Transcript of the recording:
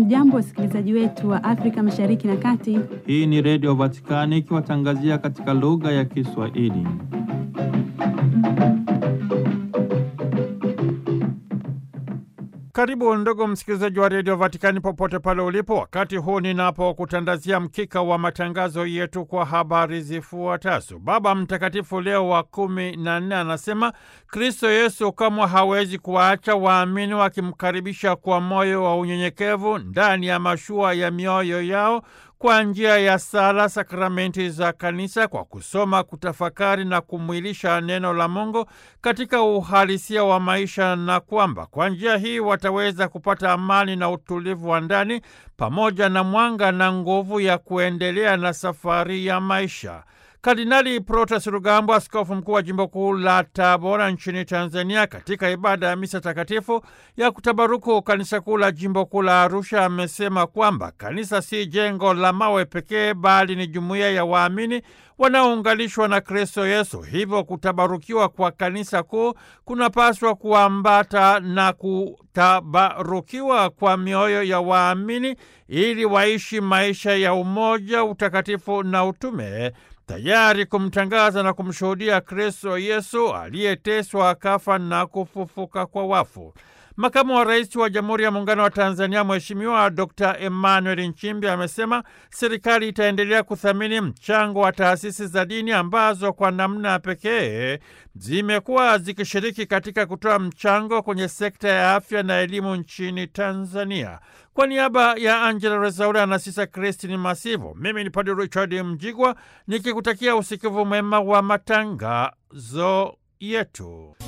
Hamjambo, wasikilizaji wetu wa Afrika Mashariki na Kati. Hii ni Redio Vatikani ikiwatangazia katika lugha ya Kiswahili. Karibu ndugu msikilizaji wa redio Vatikani popote pale ulipo, wakati huu ninapokutandazia mkika wa matangazo yetu kwa habari zifuatazo. Baba Mtakatifu Leo wa kumi na nne anasema Kristo Yesu kamwe hawezi kuwaacha waamini wakimkaribisha kwa moyo wa unyenyekevu ndani ya mashua ya mioyo yao kwa njia ya sala, sakramenti za kanisa, kwa kusoma, kutafakari na kumwilisha neno la Mungu katika uhalisia wa maisha, na kwamba kwa njia hii wataweza kupata amani na utulivu wa ndani pamoja na mwanga na nguvu ya kuendelea na safari ya maisha. Kardinali Protas Rugambwa, askofu mkuu wa jimbo kuu la Tabora nchini Tanzania, katika ibada ya misa takatifu ya kutabaruku kanisa kuu la jimbo kuu la Arusha, amesema kwamba kanisa si jengo la mawe pekee, bali ni jumuiya ya waamini wanaounganishwa na Kristo Yesu. Hivyo kutabarukiwa kwa kanisa kuu kunapaswa kuambata na kutabarukiwa kwa mioyo ya waamini ili waishi maisha ya umoja, utakatifu na utume tayari kumtangaza na kumshuhudia Kristo Yesu aliyeteswa akafa na kufufuka kwa wafu. Makamu wa Rais wa Jamhuri ya Muungano wa Tanzania Mheshimiwa Dr. Emmanuel Nchimbi amesema serikali itaendelea kuthamini mchango wa taasisi za dini ambazo kwa namna pekee zimekuwa zikishiriki katika kutoa mchango kwenye sekta ya afya na elimu nchini Tanzania. Kwa niaba ya Angela Rezaura na Sisa Kristin Masivo, mimi ni Padre Richard Mjigwa nikikutakia usikivu mwema wa matangazo yetu.